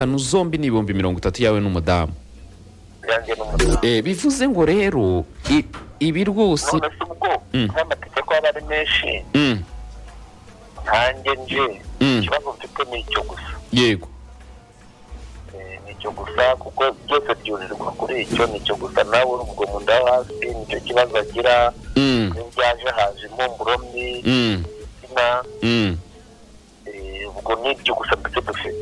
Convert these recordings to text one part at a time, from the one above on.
eshanu zombi ni ibihumbi mirongo itatu yawe n'umudamu yanjye n'umudamu Eh, bivuze ngo rero i- ibi rwose none se ubwo nk'amategeko aba ari menshi Mm, nkanjye nje Mm. ikibazo mfite ni icyo gusa yego Eh, ni icyo gusa kuko byose byurirwa kuri icyo ni icyo gusa nawe ubwo mu nda yo hasi nicyo kibazo agira Mm, iyo byaje haje impumuro mbi mm, imitima mm. eh, ubwo ni ibyo gusa ndetse dufite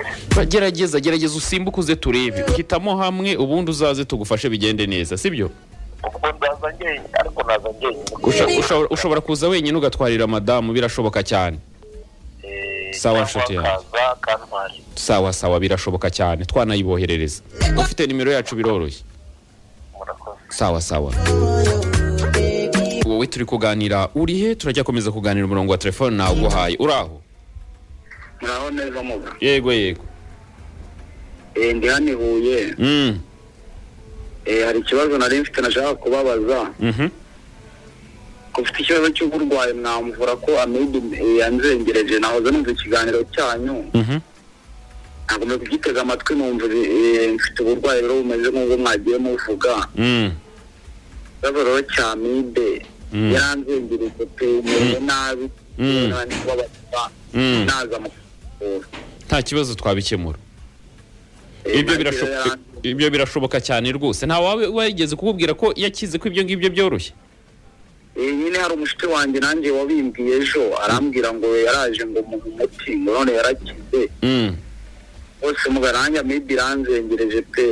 gerageza gerageza usimbuke uze turebe hitamo hamwe ubundi uzaze tugufashe bigende neza sibyo ubwo ndaza njyenyine ariko naza njyenyine Usha- ushobora- ushobora kuza wenyine ugatwarira madamu birashoboka cyane Eh, Sawa, cyangwa nshuti yanjye. akaza akantwara sawa sawa birashoboka cyane twanayiboherereza ufite nimero yacu biroroshye murakoze sawa sawa wowe turi kuganira urihe turajya komeza kuganira umurongo wa telefone nawuguhaye uri aho naho neza muga yego yego Eh, ndi hano i huye Mm, Eh, hari ikibazo nari mfite nashaka kubabaza mhm. ko ufite ikibazo cy'uburwayi mwamvura ko amibe yanzengereje nahoze numva ikiganiro cyanyu Mhm. nagomba kugitega amatwi numva eh, mfite uburwayi rero bumeze nk'ubwo mwagiye muvuga Mm, ikibazo rero cya amibe Mm. yaranzengereje pe meze nabi Mm. nani kubabaza Mm. naza mukuvura nta kibazo twabikemura Eh, ibyo nagiye birashoboka yaranze- ibyo birashoboka cyane rwose nta wawe wigeze kukubwira ko yakize ko ibyo ngibyo byoroshye Eh, nyine hari umushuti wanjye nanjye wabimbwiye ejo arambwira ngo yaraje ngo muhe umuti ngo none yarakize Mm, bose mugaranja maybe iranzengereje pe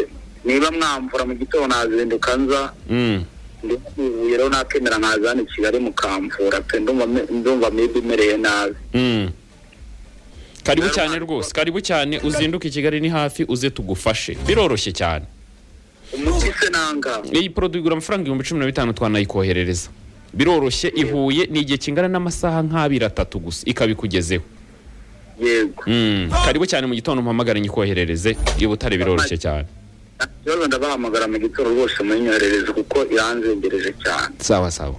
niba mwamvura mu gitondo nazinduka nza mm. ndivuye rero nakemera nkaza hano i kigali mukamvura pe ndumva me- ndumva maybe imereye nabi Mm. karibu Rero cyane ntabwo- rwose karibu cyane uzinduke i kigali ni hafi uze tugufashe biroroshye cyane umuti se nanga iyi poroduwi igura amafaranga ibihumbi cumi na bitanu twanayikoherereza biroroshye ihuye ni igihe kingana n'amasaha nk'abiri atatu gusa ikabikugezeho yego Mm, karibu cyane mu gitondo mpamagare nyikoherereze iyo butare biroroshye cyane nta kibazo ndabahamagara mu gitondo rwose munyoherereze kuko iranzengereje cyane sawa sawa